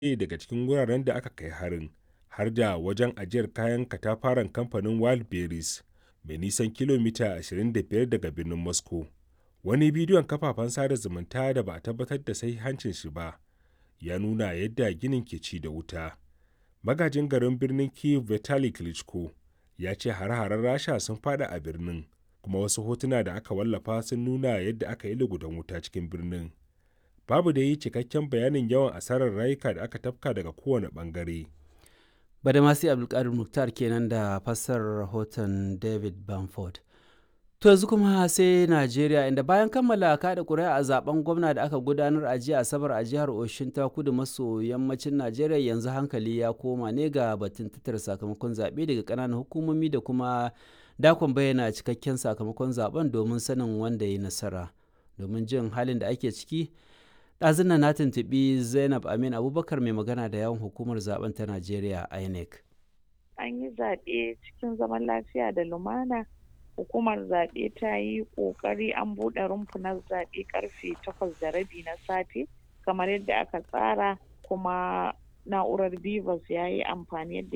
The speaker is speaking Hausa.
ne daga cikin wuraren da aka kai harin har da wajen ajiyar kayan katafaren kamfanin wildberries mai nisan kilomita 25 daga birnin moscow wani bidiyon kafafen sada zumunta da ba a tabbatar da sahihancin shi ba ya nuna yadda ginin ke ci da wuta magajin garin birnin kiev vitali klitschko ya ce hare-haren rasha sun fada a birnin kuma wasu hotuna da aka wallafa sun nuna yadda aka yi lugudan wuta cikin birnin babu da yi cikakken bayanin yawan asarar rayuka da aka tafka daga kowane bangare badamasi abdulkadir muktar kenan da fassarar rahoton david bamford to yanzu kuma sai najeriya inda bayan kammala kada kuri'a a zaben gwamna da aka gudanar a jiya asabar a jihar oshin ta kudu maso yammacin najeriya yanzu hankali ya koma ne ga batun tattara sakamakon zaɓe daga ƙananan hukumomi da kuma dakon bayyana cikakken sakamakon zaben domin sanin wanda ya nasara domin jin halin da ake ciki ɗazun na tuntuɓi zainab amin abubakar mai magana da yawon hukumar zaben ta najeriya inec an yi zaɓe cikin zaman lafiya da lumana hukumar zaɓe ta yi ƙoƙari an buɗe rumfunan zaɓe ƙarfe takwas da rabi na safe kamar yadda aka tsara kuma na'urar bivas ya yi amfani yadda